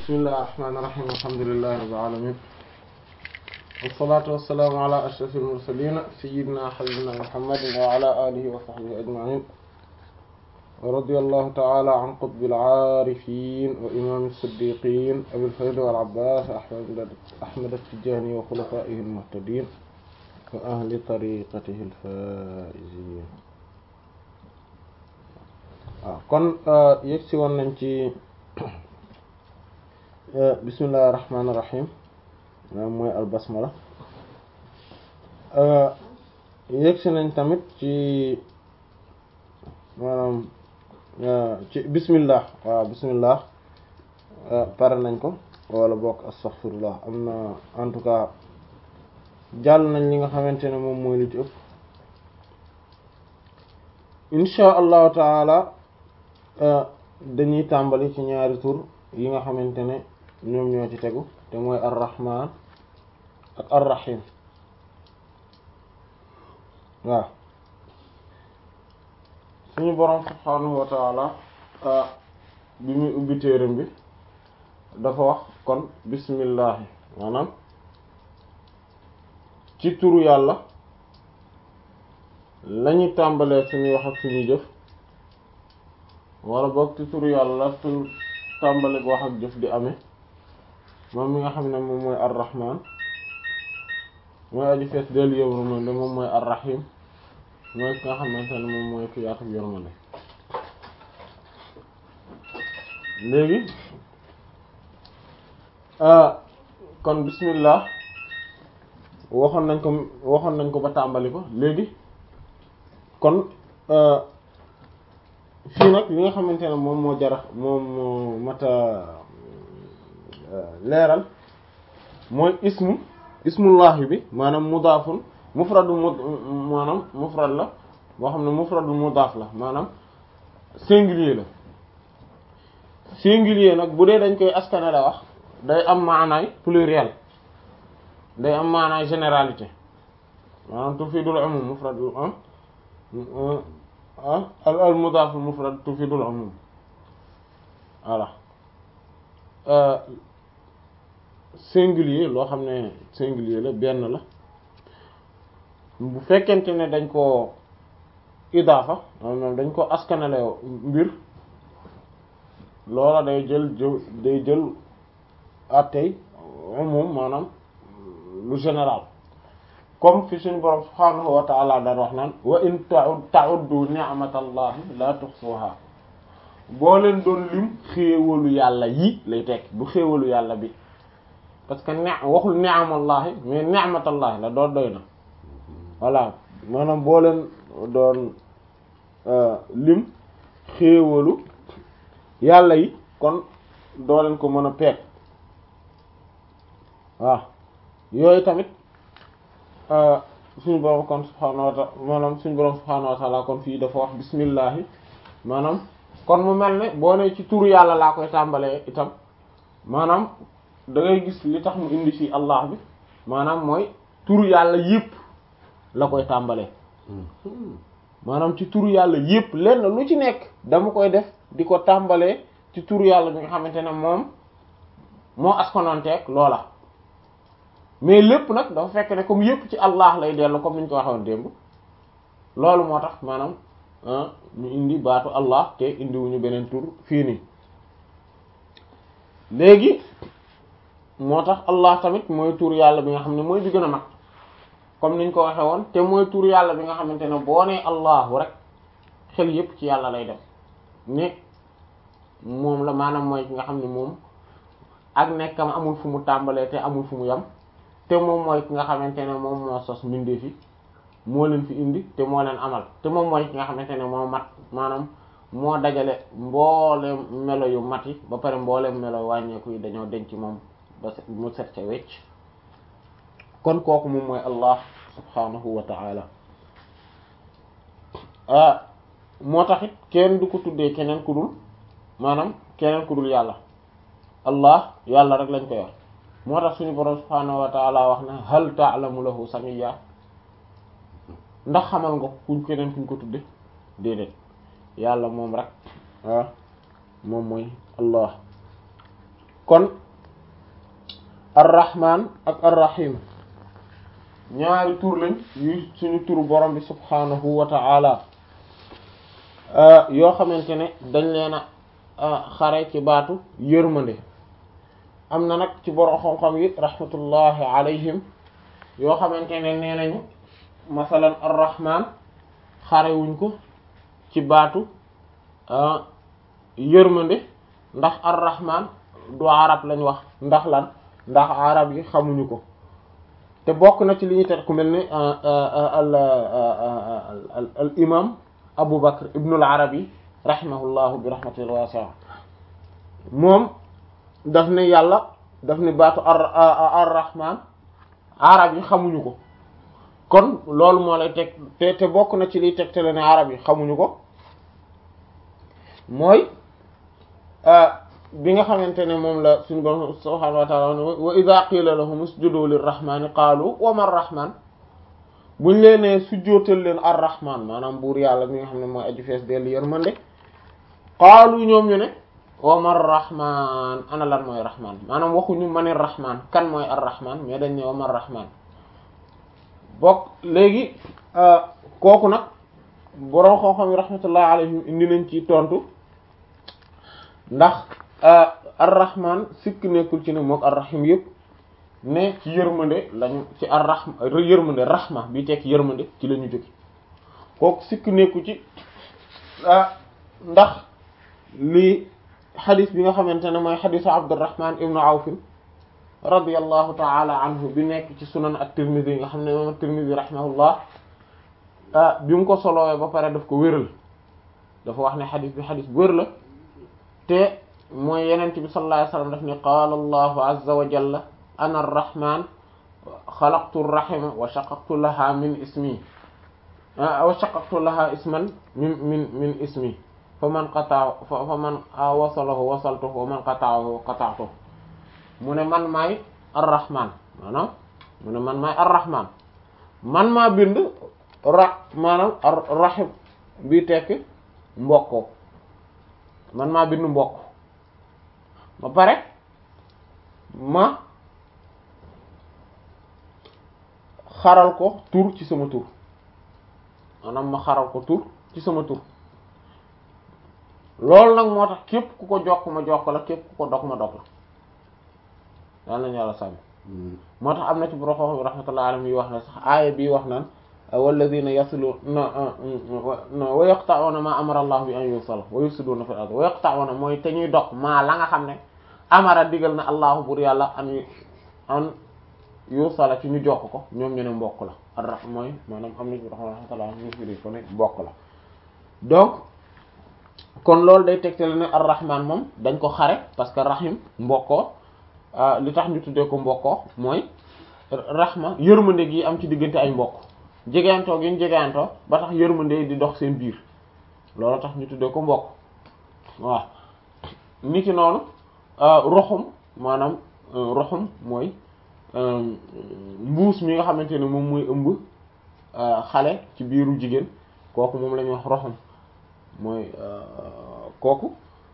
bismillahir rahmanir rahim alhamdulillahi rabbil alamin wassalatu wassalamu ala ashrafil mursalin sayyidina habibina muhammadin wa ala alihi wa sahbihi ajma'in wa radiyallahu ta'ala an qutbil arifin wa imam as-siddiqin abil fayd wal abbas ahmad ahmad at-tijani wa khulafaihi al-muhtadin wa ahli tariqatihi al-faizin waaw kon yëg si woon nañ ci bismillahir rahmanir rahim maanaam mooy albasmala yëg si nañ tamit ci maanaam ci bismillah waaw bismillah pare nañ ko wala bokk astaghfirullah am na en tout cas jàll nañ li nga xamante ne moom mooy li ci ëpp insha allahu taala dañuy tàmbali ci ñaari tur yi nga xamante ne ñoom ñoo ci tegu te mooy ar-rahman ak ar-rahim waaw suñu boroom subhaanahu wa taala bi muy ubbi téeram bi dafa wax kon bismillahi maanaam ci turu yàlla lañuy tàmbalee suñuy wax ak suñuy jëf wala boog ci turu yàlla tur tàmbali wax ak jëf di amee moom mi nga xam ne moom mooy ar-rahman mooy aju fees dellu yërmande moom mooy ar-rahim mooy ki nga xamante ne moom mooy ki yaatu yërmande léegi kon bismillah waxoon nañ ko waxoon nañ ko ba tàmbali ko léegi kon fii nag li nga xamante ne moom moo jarax moom moo mata leeral mooy ismu ismullahi bi maanaam mudaafun mufradu mu maanaam mufrad la boo xam ne mufradu mudaaf la maanaam singulier la singulier nag bu dee dañ koy askane la wax day am maanaay pluriel day am maanaay généralité maanaam tufidul umum mufradu ah al al mudaaf al mufrad tufidul umum voilà singulier loo xam ne singulier la benn la bu fekkente ne dañ ko idaafa maanaam dañ ko askanale mbir loola day jël day jël attey umum maanaam lu général comme fi suñu borom subhaanahu wa ta'ala daan wax naan wa in ta'uddu ni'matallahi la tuhsuha boo leen doon lim xéewalu yàlla yi lay tekk du xéewalu yàlla bi parce que ne waxul ni'amallahi mais ni'matallahi la doon doy na voilà maanaam boo leen doon lim xéewalu yàlla yi kon doo leen ko mën a peeg waaw yooyu tamit suñu borom kon subhaanahu wa ta'ala maanaam suñu borom subhaanahu wa ta'ala kon fii dafa wax bismillahi maanaam kon mu mel ne boo ne ci turu yàlla laa koy tàmbalee itam maanaam da ngay gis li tax mu indi fii allah bi maanaam mooy turu yàlla yépp la koy tàmbalee maanaam ci turu yàlla yépp lenn lu ci nekk dama koy def di ko tàmbalee ci turu yàlla bi nga xamante ne moom moo askononteeg loola mais lépp nag dafa fekk ne comme yépp ci allah lay dellu comme ni ñu ko waxoon démb loolu moo tax maanaam ñu indi baatu allah te indiwuñu beneen tur fii nii léegi moo tax allah tamit mooy tur yàlla bi nga xam ne mooy bi gën a mag comme niñ ko waxe woon te mooy tur yàlla bi nga xamante ne boo nee allahu rek xel yépp ci yàlla lay def ne moom la maanaam mooy ki nga xam ne moom ak nekkam amul fu mu tàmbalee te amul fu mu yam te moom mooy ki nga xamante ne moom moo sos mbindeef yi moo leen fi indi te moo leen amal te moom mooy ki nga xamante ne moo mat maanaam moo dajale mboolem melo yu mat yi ba pare mboolem melo wàññeeku yi dañoo denc moom ba mu set ca wecc kon kooku moom mooy allah subhanahu wa ta'ala ah moo taxit kenn du ko tuddee keneen ku dul maanaam keneen ku dul yàlla allah yàlla rek lañ koy wax moo tax suñu borom subhaanahu wa taala wax na hal ta'lamu lahu samiyya ndax xamal nga kuñ keneen kuñ ko tudde déedéet yàlla moom rek ah moom mooy allah kon arrahman ak arrahim ñaari tur lañ yu suñu turu borom bi subhanahu wa ta'ala yoo xamante ne dañ leen a xare ci baatu yërmande am na nag ci borom xam-xam yi rahmatullahi alayhim yoo xamante ne nee nañu masalan arrahman xare wuñ ko ci baatu yërmande ndax arrahman du arab lañ wax ndax lan ndax arab yi xamuñu ko te bokk na ci li ñuy tet ku mel ni al al imam Abu Bakr ibn al Arabi rahimahullahu bi rahmatil wasi'a moom daf ne yàlla daf ne baatu ar ar-rahman arab yi xamuñu ko kon loolu moo lay teg te te bokk na ci liy tegtale ne arab yi xamuñu ko mooy bi nga xamante ne moom la suñu borom subhanahu wa ta'ala wa idha qila lahum usjudu lirrahmani qaalu wa ma rahman buñ leenee sujjóotal leen ar-rahman maanaam buur yàlla mi nga xam ne mooy aju fees dellu yërmande qaalu ñoom ñu ne wa ma rahman ana lan mooy rahman maanaam waxuñu mani rahman kan mooy ar-rahman mais dañ ne wa ma rahman bokk léegi kooku nag boroom xam-xam yi rahmatullah alayhim indi nañ ci tontu ndax ar-rahman sikk nekkul ci ne mook ar-rahim yëpp ne ci yërmande lañu ci ar-rahma yërmande rahma bi tekk yërmande ci la ñu jóge kooku sikk nekku ci ndax lii xadis bi nga xamante ne mooy xadisu Abdurrahman ibnu Awf radiyallahu ta'ala anhu bi nekk ci sunan at-Tirmidhi nga xam ne moom at-Tirmidhi rahimahullah bi mu ko solowee ba pare daf ko wéral dafa wax ne xadis bi xadis bu wér la te mooy yenent bi sallallahu alayhi wasallam daf ne qaala allahu azza wa jalla ana arrahman xalaqtu rahima wa shaqaqtu laha min ismi wa shaqaqtu laha isman min min min ismi fa man qata fa man wasalahu wasaltuhu wa man qata'ahu qata'tuhu mu ne man maay arrahman maanaam mu ne man maay arrahman man maa bind ra maanaam rahim bi tekk mbokkoo man maa bind mbokk ba pare ma xaral ko tur ci sama tur maanaam ma xaral ko tur ci sama tur loolu nag moo tax képp ku ko jokk ma jokk la képp ku ko dog ma dog la daal nañu yàlla sàmmi moo tax am na ci boroxoo bi rahmatullahi alayhi wax na sax aaya bii wax naan walladina yasiluna wa yaqta'una ma amara allah bi an yusala wa yufsiduna fil ard wa yaqta'una mooy te ñuy dog maa la nga xam ne amara digal na allahu bur yàlla an an yusala ci ñu jokk ko ñoom ñu ne mbokk la ar mooy maanaam am na ci rahmatullah ñu firi ko ne mbokk la donc kon loolu day tegtale ne ar-rahman moom dañ ko xare parce que rahim mbokkoo li tax ñu tuddee ko mbokkoo mooy rahma yërmande gi am ci diggante ay mbokk jegeantoo gi ñu jegeantoo ba tax yërmande di dox seen biir loolu tax ñu tuddee ko mbokk waaw ni ki noonu roxum maanaam roxum mooy mbuus mi nga xamante ne moom mooy ëmb xale ci biiru jigéen kooku moom la ñuy wax roxum mooy kooku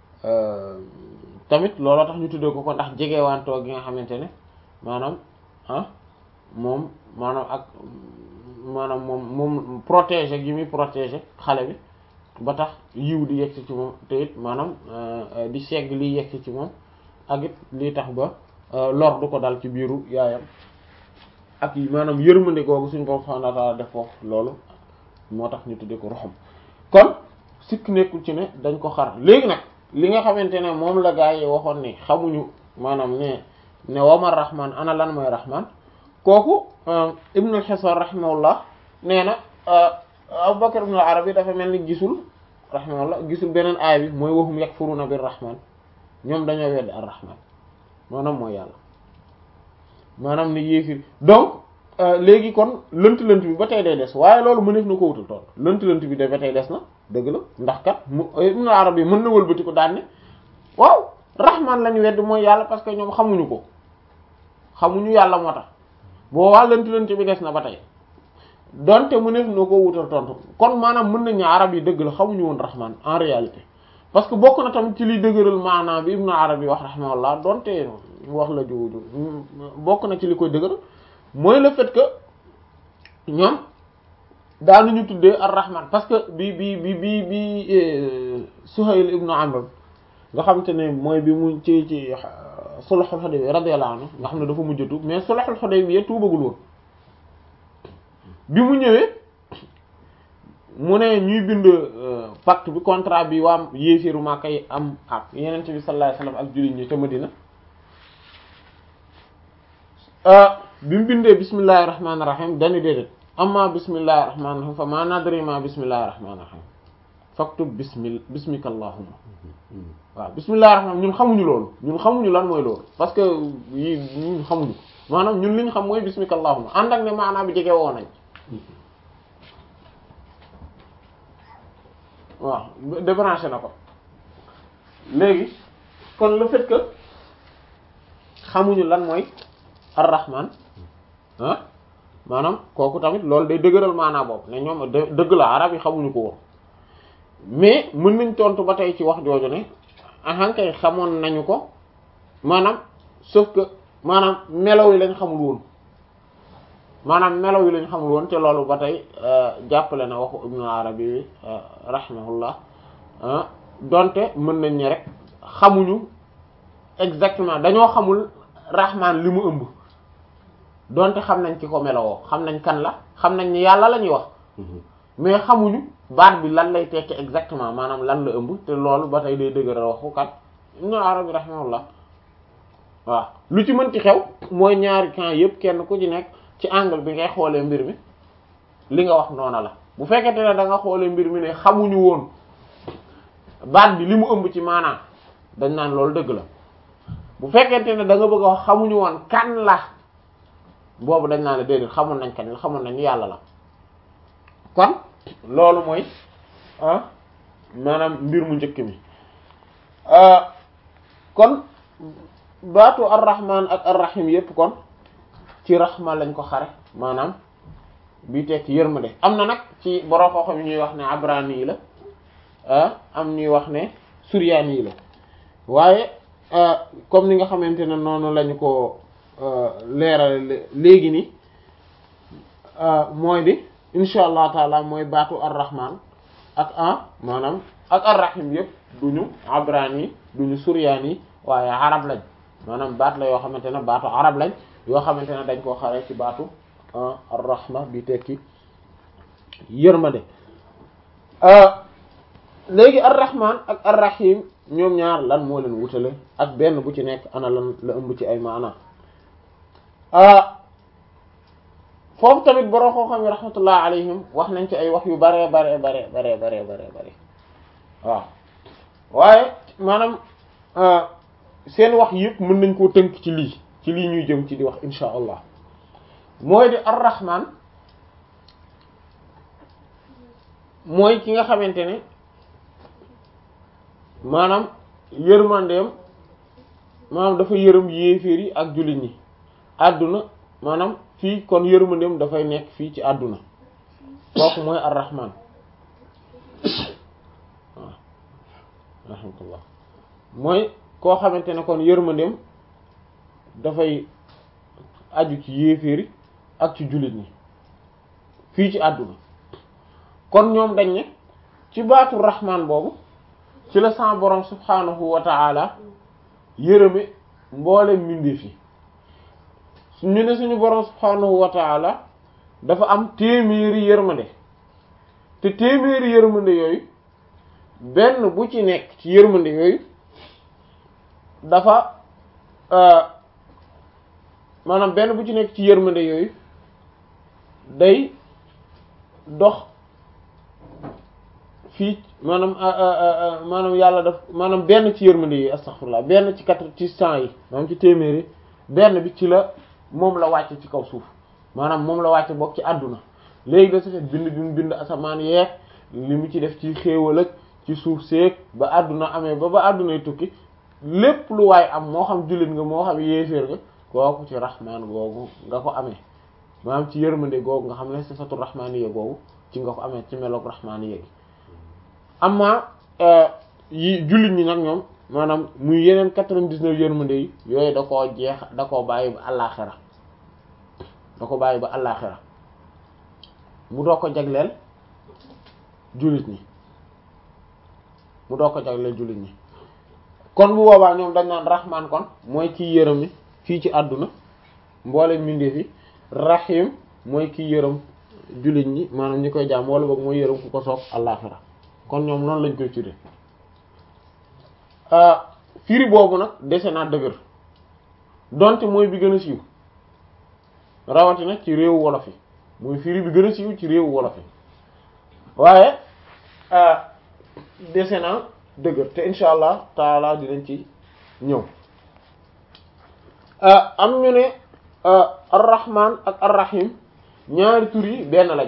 tamit looloo tax ñu tuddee ko ko ndax jegewantoo gi nga xamante ne maanaam ah moom maanaam ak maanaam moom moom protéger gi muy protéger xale bi ba tax yiw di yegg ci moom te it maanaam di segg liy yegg ci moom ak it lii tax ba lor du ko dal ci biiru yaayam ak maanaam yërmande googu suñu borom subhanahu wa ta'ala def foofu loolu moo tax ñu tuddee ko roxam kon sikk nekkul ci ne dañ ko xar léegi nag li nga xamante ne moom la gaa yi waxoon ne xamuñu maanaam ne ne wama rahman ana lan mooy rahman kooku ibnul Hisar rahimahullah nee na Abu Bakr ibn al-Arabi dafa mel ni gisul rahimahullah gisul beneen aay bi mooy waxum yakfuruna bir rahman ñoom dañoo weddi ar rahman maanaam mooy yàlla maanaam ne yéefir donc léegi kon lënt lënt bi ba tey day des waaye loolu mëneef na ko wutal tool lënt lënt bi de ba tey des na dëgg la ndax kat mu ibn al-Arabi mën na wëlbati ko daan ne waaw rahman lañu wedd mooy yàlla parce que ñoom xamuñu ko xamuñu yàlla moo tax boo waa lënt lënt bi des na ba tey donte mëneef na ko wutal tontu kon maanaam mën nañu arab yi dëgg la xamuñu woon rahman en réalité parce que bokk na tamit ci liy dëgëral maanaa bi Ibn Arabi wax rahimahullah donte wax la juuju bokk na ci li koy dëgëral mooy le fait que ñoom daanuñu tuddee ar-Rahman parce que bi bi bi bi bi Suhayl ibn Amr nga xam te ne mooy bi mu ci ci sulhul Hudaybiya radiyallahu anhu nga xam ne dafa mujj tuub mais sulhul Hudaybiya tuubagul woon bi mu ñëwee mu ne ñuy bind pacte bi contrat bi waa yéeféeru Makka yi am ak Yonent bi sallallahu alayhi wasallam ak jullit ñi ca Madina bi mu bindee bismillahir rahmanir rahim dañu déedéet amma bismillahir rahmanir rahim fa ma nadri ma bismillahir rahmanir rahim faktub bismi bismika allahumma waaw bismillahir rahman ñun xamuñu loolu ñun xamuñu lan mooy loolu parce que yi ñun xamuñu maanaam ñun li ñu xam mooy bismika allahumma ànd ak ne maanaam bi jege woo nañ waaw débranché na ko léegi kon le fait que xamuñu lan mooy ar-rahman ah maanaam kooku tamit loolu day dëgëral maanaa boobu ne ñoom dëgg la arab yi xamuñu ko woon mais mën nañ tontu ba tey ci wax jooju ne ahankay xamoon nañu ko maanaam sauf que maanaam melaw yi lañ xamul woon maanaam melaw yi lañ xamul woon te loolu ba tey jàppale na waxu ibnu arabi bi rahimahullah donte mën nañ ne rek xamuñu exactement dañoo xamul rahman li mu ëmb donte xam nañ ki ko melawoo xam nañ kan la xam nañ ni yàlla la ñuy wax mais xamuñu baat bi lan lay tekki exactement maanaam lan la ëmb te loolu ba tey day dëgëral waxu kat ibnu arabi rahimahullah waaw lu ci mënti xew mooy ñaari camp yépp kenn ku ci nekk ci angle bi ngay xoolee mbir mi li nga wax noona la bu fekkente ne da nga xoolee mbir mi ne xamuñu woon baat bi li mu ëmb ci maanaam dañ naan loolu dëgg la bu fekkente ne da nga bëgg a wax xamuñu woon kan la boobu dañ naan la déedéet xamoon nañ kan la xamoon nañ yàlla la kon loolu mooy ah maanaam mbir mu njëkk mi kon baatu ar-rahman ak ar-rahim yépp kon ci rahma lañ ko xare maanaam bi tekki yërmande am na nag ci borom xam-xam yi ñuy wax ne abrani yi la am ñuy wax ne suryaani yi la waaye comme ni nga xamante ne noonu lañu ko leeral léegi ni mooy di insha allah taala mooy baatu ar-rahman ak ah maanaam ak ar-rahim yëpp duñu abrani duñu suryaani waaye arab lañ maanaam baat la yoo xamante ne baatu arab lañ yoo xamante ne dañ koo xare ci baatu ar-rahma bi tekki yërmande léegi ar-rahman ak ar-rahim ñoom ñaar lan moo leen wutale ak benn bu ci nekk ana lan la ëmb ci ay maana foofu tamit borom koo xam ne rahmatullah alayhim wax nañ ci ay wax yu bare bare bare bare bare bare bare waaw waaye maanaam seen wax yëpp mën nañ koo tënk ci lii ci lii ñuy jëm ci di wax insha allah mooy di ar-rahman mooy ki nga xamante ne maanaam yërmandeem maanaam dafa yërëm yéeféer yi ak jullit ñi àdduna maanaam fii kon yërmandeem dafay nekk fii ci àdduna kooku mooy ar-rahman waaw rahmatullah mooy koo xamante ne kon yërmandeem dafay aju ci yéeféeri ak ci jullit ñi fii ci àdduna kon ñoom dañ ne ci baatu rahman boobu ci la sa borom subhanahu wa ta'ala yërëme mboolem mbindeef yi ñu ne suñu borom subhanahu wa ta'ala dafa am téeméeri yërmande te téeméeri yërmande yooyu benn bu ci nekk ci yërmande yooyu dafa maanaam benn bu ci nekk ci yërmande yooyu day dox fii maanaam maanaam yàlla daf maanaam benn ci yërmande yi astaghfirullah benn ci quatre ci cent yi maanaam ci téeméeri benn bi ci la moom la wàcce ci kaw suuf maanaam moom la wàcce bokk ci àdduna léegi da su fait bind bi mu bind asamaan yeeg li mu ci def ci xéewal ak ci suuf seeg ba àdduna amee ba ba àddunay tukki lépp lu waay am moo xam jullit nga moo xam yéeféer nga kooku ci rahmaan googu nga ko amee maanaam ci yërmande googu nga xam ne sifatu rahmaaniya googu ci nga ko amee ci meloog rahmaaniya gi amma yi jullit ñi nag ñoom maanaam muy yeneen quatre-vingt-dix-neuf yërmande yi yooyu da koo jeex da koo bàyyi ba àllaaxira da ko bàyyi ba àllaaxira mu doo ko jagleel jullit ñi mu doo ko jagleel jullit ñi kon bu boobaa ñoom dañ naan rahman kon mooy kii yërëm ni fii ci àdduna mboole mbindeef yi rahim mooy kii yërëm jullit ñi maanaam ñi koy jaam wala boog mooy yërëm ku ko soob àllaaxira kon ñoom noonu lañ koy tudde firi boobu nag dese naa dëgër donte mooy bi gën a siiw rawatina ci réewu wolof yi mooy firi bi gën a siiw ci réewu wolof yi waaye dese naa dëgër te insha allah taala dinañ ci ñëw am ñu ne arrahman ak arrahim ñaari tur yi benn lañ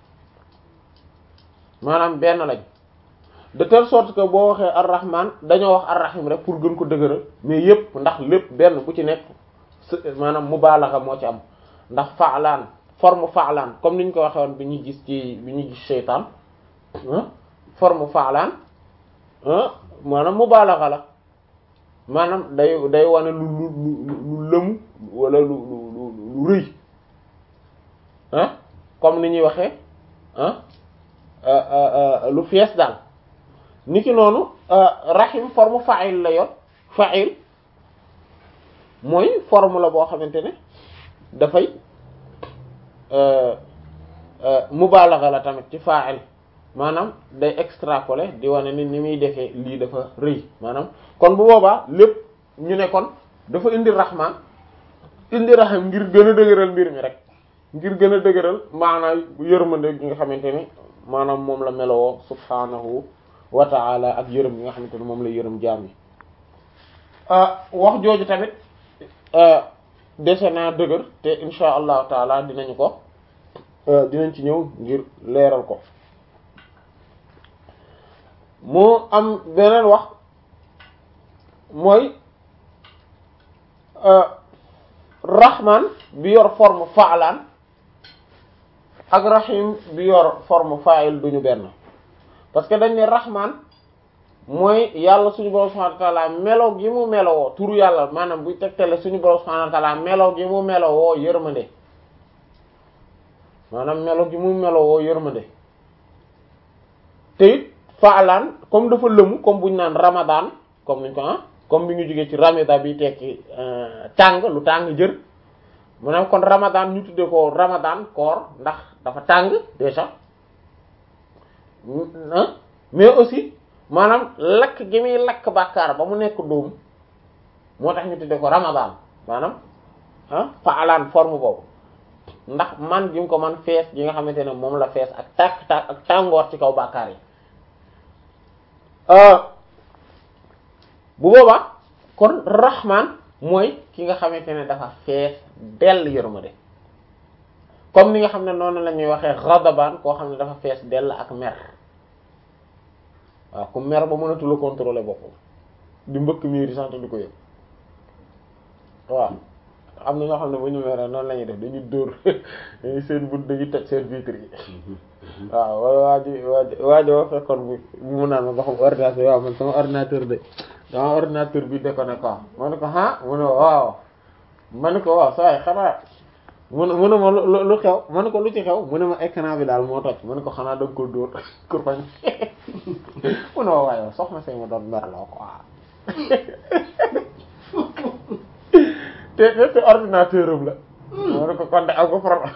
maanaam benn lañ de telle sorte que boo waxee arrahman dañoo wax arrahim rek pour gën ko dëgëral mais yépp ndax lépp benn bu ci nekk maanaam mubaalaxa moo ci am ndax faalaan forme faalaan comme ni ñu ko waxee woon bi ñuy gis ci bi ñuy gis seytaan forme faalaan maanaam mubaalaxa la maanaam day day wane lu lu lu lu lëmu wala lu lu lu rëy ah comme ni ñuy waxee ah lu fees daal niki noonu rahim forme fa'il la yor fa'il mooy forme la boo xamante ne dafay mubalagha la tamit ci fa'il maanaam day extrapoler di wane ni ni muy defee lii dafa rëy maanaam kon bu boobaa lépp ñu ne kon dafa indi rahman indi rahim ngir gën a dëgëral mbir mi rek ngir gën a dëgëral maanaam yërmande gi nga xamante ne maanaam moom la melowoo subhanahu wa ta'ala ak yërëm gi nga xamante ne moom la yërëm jaam yi wax jooju tamit dese naa dëgër te insha allahu taala dinañu ko dinañ ci ñëw ngir leeral ko mu am beneen wax mooy rahman bi yor forme fa'lan ak rahim bi yor forme fa'il duñu benn parce que dañ ne rahman mooy yàlla suñu borom subhanahu wa ta'ala melo gi mu melowoo turu yàlla maanaam buy tegtale suñu borom subhanahu wa ta'ala melo gi mu melowoo yërmande maanaam melo gi mu melowoo yërmande te it faalaan comme dafa lëmu comme buñ naan ramadan comme niñ ko ah comme bi ñu jógee ci ramida bi tekki tàng lu tàng jër maanaam kon ramadan ñu tuddee ko ramadan koor ndax dafa tàng déjà mais aussi maanaam lakk gi muy lakk bàkkaar ba mu nekk dóom moo tax ñu tuddee ko ramadan maanaam ah faalaan forme boobu ndax man gi mu ko man fees gi nga xamante ne moom la fees ak tàkk tàkk ak tàngoor ci kaw bàkkaar yi bu boobaa kon rahman mooy ki nga xamante ne dafa fees dell yërmande comme ni nga xam ne noonu la ñuy waxee ghadaban koo xam ne dafa fees dell ak mer waaw ku mer ba mënatu la contrôler boppam di mbëkk miir yi sax te du ko yëg waaw am na ñoo xam ne bu ñu meree noonu la ñuy def dañuy dóor dañuy seen but dañuy toj seen vitre yi waaw wala waa ji waa ji waa ji wa fekkoon bi mu naan ma ba xam ordinateur waaw man sama ordinateur de sama ordinateur bi déconné quoi ma ne ko ah mu ne waaw ma ne ko waaw saa yi xanaa mu ne mu ne ma lu xew ma ne ko lu ci xew mu ne ma écran bi daal moo toj ma ne ko xanaa da nga ko dóor kurpañ mu ne ma waaye soxna say ma doon merloo quoi te te te ordinateur am la ma ne ko kon de am ko problème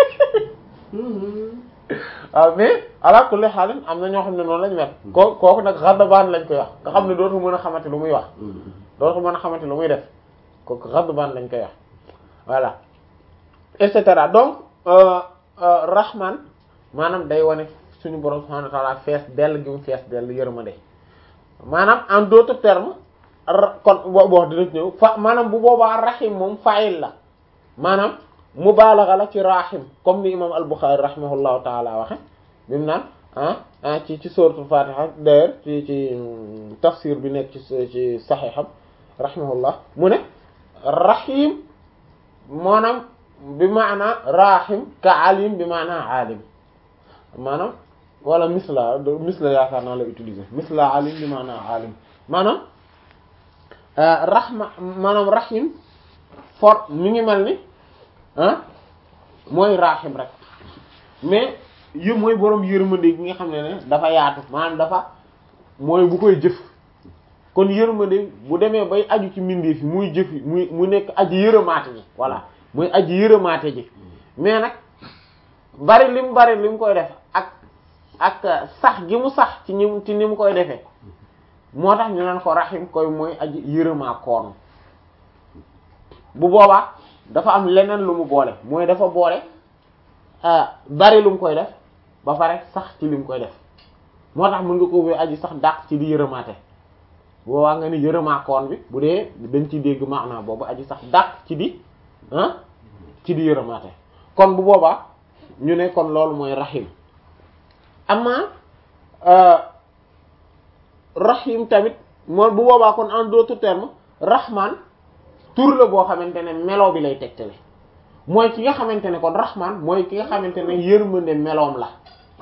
waaw mais ala kulli xaalin am na ñoo xam ne noonu lañ mel koo kooku nag xadabaan lañ koy wax nga xam ne dootu mën a xamante lu muy wax dootu mën a xamante lu muy def kooku xadabaan lañ koy wax voilà et cetera donc rahman maanaam day wane suñu borom subhanahu wa ta'ala fees dell gi mu fees dell yërmande maanaam en d'autres termes kon boo boo dina ñëw fa maanaam bu boobaa rahim moom fa'il la maanaam mubaalaga la ci rahim comme ni imam al-Bukhari rahimahullahu taala waxe bi mu naan ah ci ci suratul fatiha d'ailleurs ci ci tafsir bi nekk ci ci saxiixam rahimahullah mu ne rahim maanaam bi maana rahim ka alim bi maana alim maanaam wala misla misla yaakaar naa la utiliser misla alim li maanaam alim maanaam rahma maanaam rahim for mi ngi mel ni ah mooy rahim rek mais yë mooy borom yërmande gi nga xam ne ne dafa yaatu maanaam dafa mooy bu koy jëf kon yërmande bu demee bay aju ci mbindeef yi muy jëf muy mu nekk aji yërëmaate ji voilà muy aji yërëmaate ji mais nag bari lim bari lim koy def ak ak sax gi mu sax ci ñi ci ni mu koy defee moo tax ñu naan ko rahim koy mooy aji yërëmaa koon bu boobaa dafa am leneen lu mu boole mooy dafa boole bari lu mu koy def ba pare sax ci li mu koy def moo tax mën nga ko wé aji sax dàq ci di yërëmaate boobaa nga ni yërëmaa koon bi bu dee dañ ci dégg maanaa boobu aji sax dàq ci di ah ci di yërëmaate kon bu boobaa ñu ne kon loolu mooy rahim amma rahim tamit moom bu boobaa kon en d'autres termes rahman tur la boo xamante ne melo bi lay tegtale mooy ki nga xamante ne kon rahman mooy ki nga xamante ne yërmande meloom la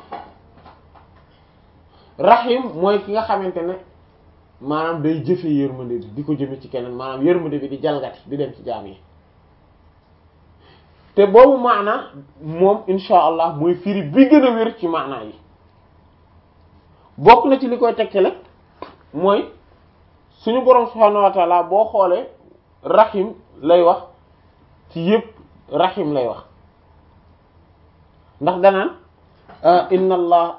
rahim mooy ki nga xamante ne maanaam day jëfe yërmande bi di ko jëme ci keneen maanaam yërmande bi di jalgati di dem ci jaam yi te boobu maana moom insha allah mooy firi bi gën a wér ci maana yi bokk na ci li koy tegtale mooy suñu boroom subhaanahu wa taala boo xoolee rahim lay wax ci yépp rahim lay wax ndax danaan inna allah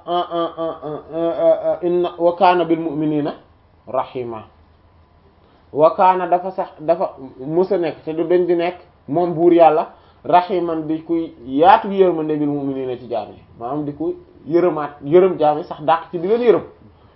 inna wa kaana bil mu'minina rahima wa kaana dafa sax dafa musa nekk te du dañ di nekk moom buur yàlla rahiman di kuy yaatu yërmande bil mu'minina ci jaam yi maanaam di ko yërëmaat yërëm jaam yi sax dàq ci di leen yërëm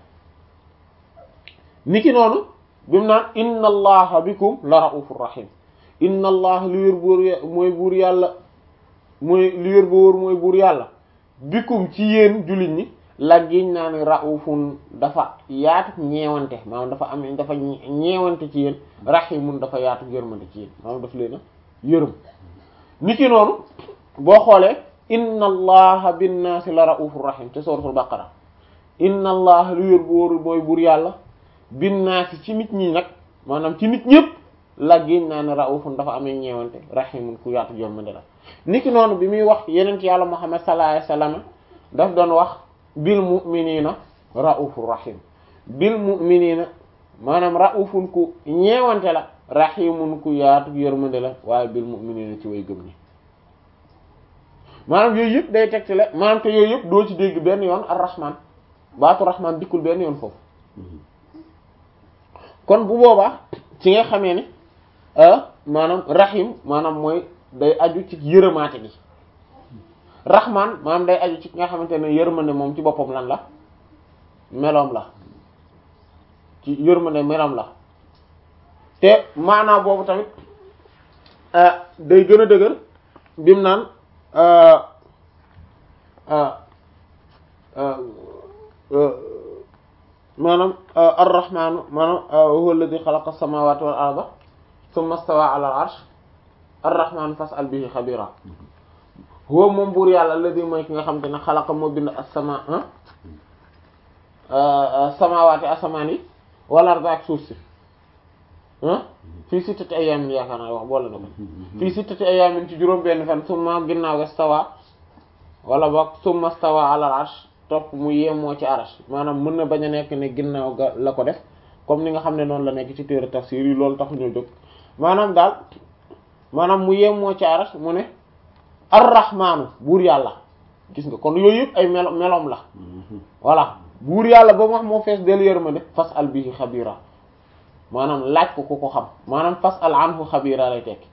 niki noonu bi mu naan inna allaha bikum la raufur rahim inna allah li wér buur mooy buur yàlla mooy li wér bu wóor mooy buur yàlla bikum ci yéen jullit ñi la giñ naa ne raufun dafa yaatu ñeewante maanaam dafa am dafa ñeewante ci yéen rahimun dafa yaatu yërmande ci yéen maanaam daf leen a yërëm niki noonu boo xoolee inna allaha binnaasi la raufur rahim te suratul baqara inna allaha li wér bu wóor mooy buur yàlla binnaasi ci nit ñi nag maanaam ci nit ñëpp la génn naa ne raufun dafa amee ñeewante rahimun ku yaatu yërmande la niki noonu bi muy wax yeneen ci yàlla muhammad sallallahu alayhi wasallam daf doon wax bil mu'minina raufur rahim bil mu'minina maanaam raufun ku ñeewante la rahimun ku yaatu yërmande la waaye bil mu'minina ci way gëm ñi maanaam yooyu yëpp day tegte la maanaam te yooyu yëpp doo ci dégg benn yoon ar-rahman baatu rahman dikkul benn yoon foofu kon bu boobaa ci nga xamee ne maanaam rahim maanaam mooy day aju ci yërëmaate gi rahman maanaam day aju ci nga xamante ne yërmande moom ci boppam lan la meloom la ci yërmande meloom la te maanaa boobu tamit day gën a dëgër bim naan maanaam ar-rahmaanu maanaam huwa alladhi khalaqa as-samawati wal arda thumma stawa ala al-arsh ar-rahmaanu fas'al bihi khabira huwa moom buur yàlla alladhi mooy ki nga xam te ne xalaqa moo bind as-sama samawati asamaan yi wal arda ak suuf si fii sittati ayaamin yaakaar naa wax boole na ko fii sittati ayaamin ci juróom benn fan summa ginnaaw ga stawa wala boog summa stawa ala al-arsh topp mu yemoo ci arash maanaam mën na bañ a nekk ne ginnaaw ga la ko def comme ni nga xam ne noonu la nekk ci téere tafsir yi loolu taxu ñoo jóg maanaam daal maanaam mu yemoo ci arash mu ne ar-rahmaanu buur yàlla gis nga kon yooyu yëpp ay melo meloom la voilà buur yàlla ba mu wax moo fees del yërmande fas al bihi xabira maanaam laaj ko ku ko xam maanaam fas al anhu xabira lay tekki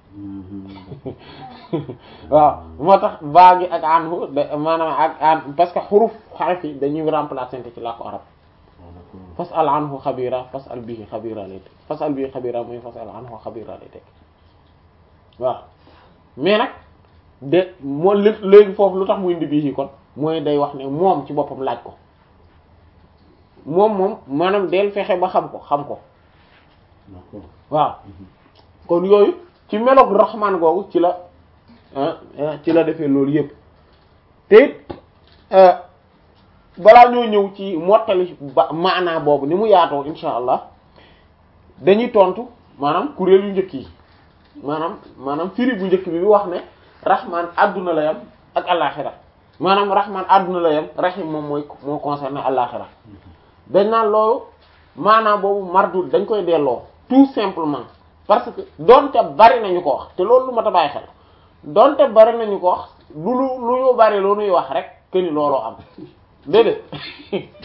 waaw moo tax baa gi ak anhu maanaam ak an parce que xuruf xaraf yi dañuy remplacer ci laa ko arab fas al anhu xabira fas al bihi xabira lay tekki fas al bihi xabira mooy fas al anhu xabira lay tekki waaw mais nag de moo léegi foofu lu tax muy indi bihi kon mooy day wax ne moom ci boppam laaj ko moom moom maanaam del fexe ba xam ko xam ko waaw kon yooyu ci meloog rahman googu ci la ci la defee loolu yëpp te balaa ñoo ñëw ci mottali ba maanaa boobu ni mu yaatoo insha allah dañuy tontu maanaam kuréel yu njëkk yi maanaam maanaam firi bu njëkk bi bi wax ne rahman adduna la yam ak alaxira maanaam rahman adduna la yam rahim moom mooy moo concerné alaxira dañ naan loolu maanaam boobu mardud dañ koy delloo tout simplement parce que donte bari nañu ko wax te loolu lu ma ta bàyyi xel donte bari nañu ko wax lu lu lu ñu bari loo nuy wax rek que ni looloo am déedéet